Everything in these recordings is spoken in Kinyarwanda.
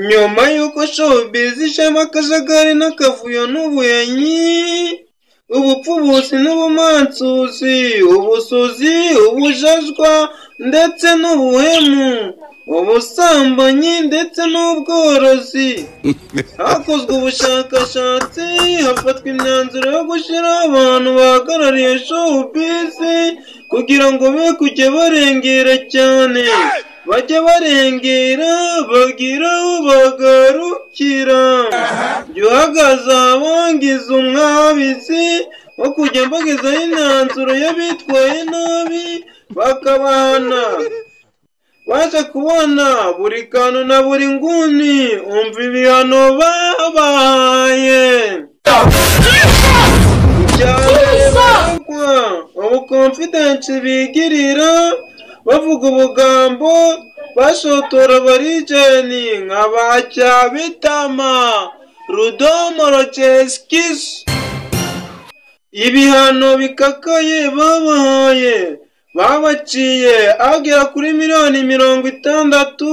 nyuma y'uko showbiz ijemo akajagari n'akavuyo n'ubuyenyi ubupfubuzi n'ubumansuzi ubusuzi ubujajwa ndetse n'ubuhemu ubusambanyi ndetse n'ubworozi hakozwe ubushakashatsi hafatwa imyanzuro yo gushyiraho abantu bahagarariye showbiz kugira ngo be kujya barengera cyane bajye barengera bagire aho bagarukira jya uhagaze ahabangiza umwabisi wo kujya mbagezaho imyanzuro y'abitwaye nabi bakabana baje kubona buri kantu na buri nguni umva ibihano babaye icya mbere baregwa ubukonfidensi bigirira bavuga ubugambo bashotora abarijeni nka ba cyabitama rudomo roceskisi ibihano bikakaye babahaye babaciye agera kuri miliyoni mirongo itandatu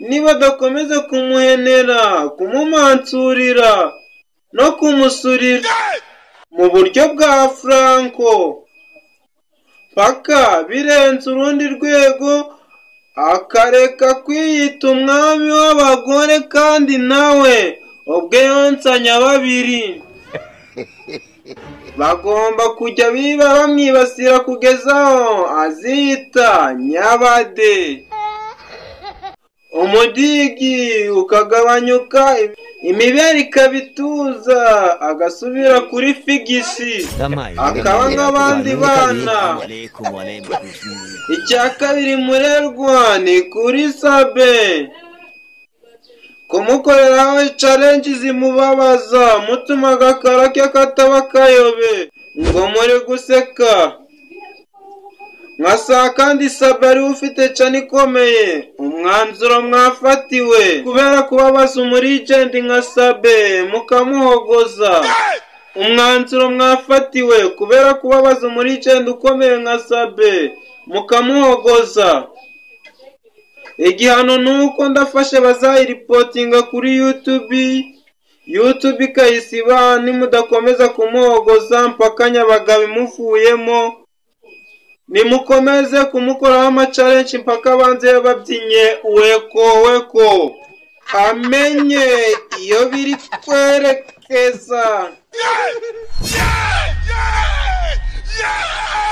nibadakomeza kumuhenera kumumansurira no kumusurira mu buryo bwa franco paka birenze urundi rwego akareka kwiyita umwami w'abagore kandi nawe ubwe yonsanya babiri bagomba kujya biba bamwibasira kugeza aho azita nyabade umudigi ukagabanyuka imibere ikaba ituza agasubira kuri figisi akaba nk'abandi bana icya kabiri murerwa ni kuri sabe kumukoreraho carenji zimubabaza mutuma agakara ke kataba kayobe ngo muri guseka nka saa kandi sabe ariwe ufite cane ikomeye umwanzuro mwafatiwe kubera kubabaza umurijendi nka sabe mukamuhogoza umwanzuro mwafatiwe kubera kubabaza umurijendi ukomeye nka sabe mukamuhogoza igihano ni uko ndafashe bazayiripotinga kuri yutubi yutubi ikayisiba nimudakomeza kumuhogoza mpaka nyabagabo imuvuyemo nimukomeze kumukoraho amacarenshi mpaka abanze babyinye weko weko amenye iyo biri kwerekeza Yeah! Yeah! Yeah!